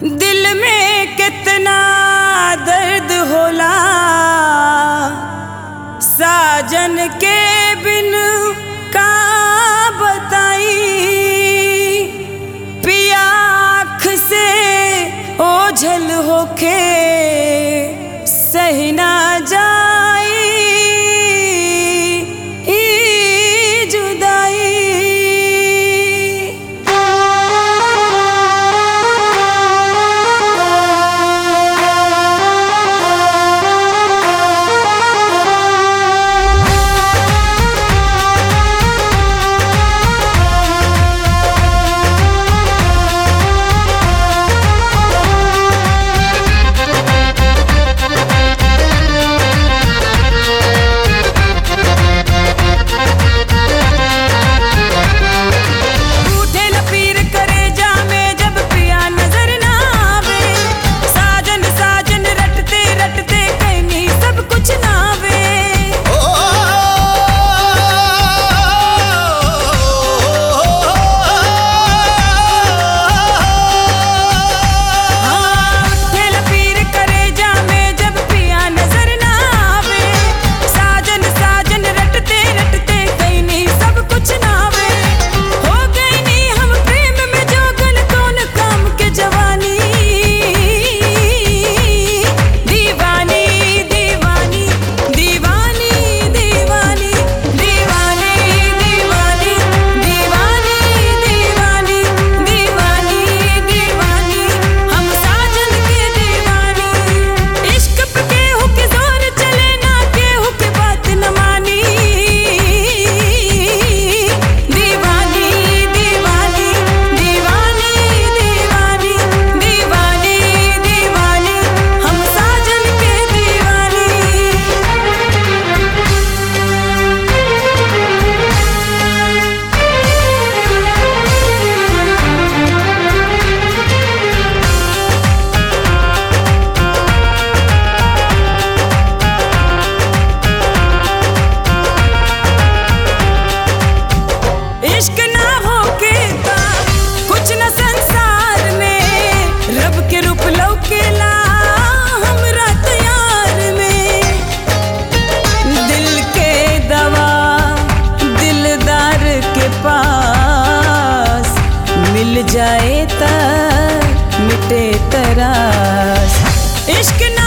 दिल में कितना दर्द होला साजन के बिन का बताई पिया आँख से ओझल होके सही ना जाई ई जुदाई उठे लपीर करे जामे जब पिया नजर ना आवे साजन साजन रटते रटते कहीं सब कुछ ना आवे हाँ, उठे लपीर करे जामे जब पिया नजर ना आवे साजन साजन रटते रटते कहीं सब कुछ ना आवे हो गई नी हम प्रेम में जोगन कौन काम के जवानी दीवानी दीवानी दीवानी दीवानी दीवानी दीवानी दीवानी दीवानी दीवानी दीवानी हम साजन के दीवानी इश्क पे केहू के जोर चले ना केहू के बात न मानी दीवानी दीवानी दीवानी दीवानी दीवानी दीवानी हम साजन के दीवानी इश्क ना होके का कुछ न संसार में रब के रूप लौकेला हमरा तैयार में दिल के दवा दिलदार के पास मिल जाए त मिटे तरास इश्क ना